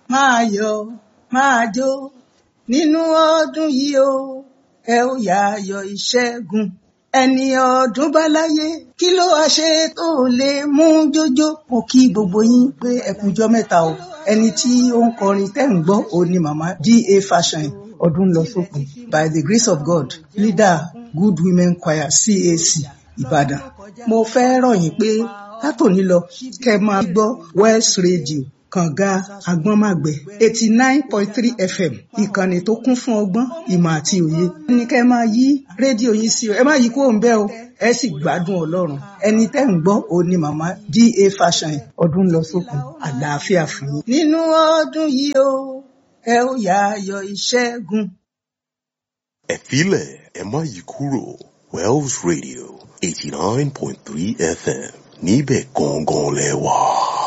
máa yọ̀ máa jó nínú ọdún yìí o ẹ ó yá ayọ̀ ìṣẹ́gun ẹni ọdún bá láyé kí ló wá ṣe tó lè mú jójó mo kí gbogbo yín pé ẹ kújọ́ mẹ́ta o ẹni tí ó ń kọrin tẹ́ ń gbọ́ òun ni màmá da fashion ọdún lọ sópin by the grace of god leader good women choir cac ìbàdàn mo fẹ́ rọ̀ yín pé látòní lọ kẹ́ máa gbọ́ west radio kànga agbọ́nmàgbẹ́ eighty nine point three fm ìkànnì tó kún fún ọgbọ́n ìmọ̀ àti òye ní kẹ́ máa yí rédíò yín sí o ẹ má yí kúrò ń bẹ̀ o ẹ sì gbádùn ọlọ́run ẹni tẹ́ ń gbọ́ òun ni màmá da fashion ọdún lọ sókun àlàáfíà fún yín. nínú ọdún yìí o ẹ ó yá ayọ̀ ìṣẹ́gun. ẹ filẹ̀ ẹ má yí kúrò Wells Radio eighty nine point three FM níbẹ̀ gangan lẹ wà.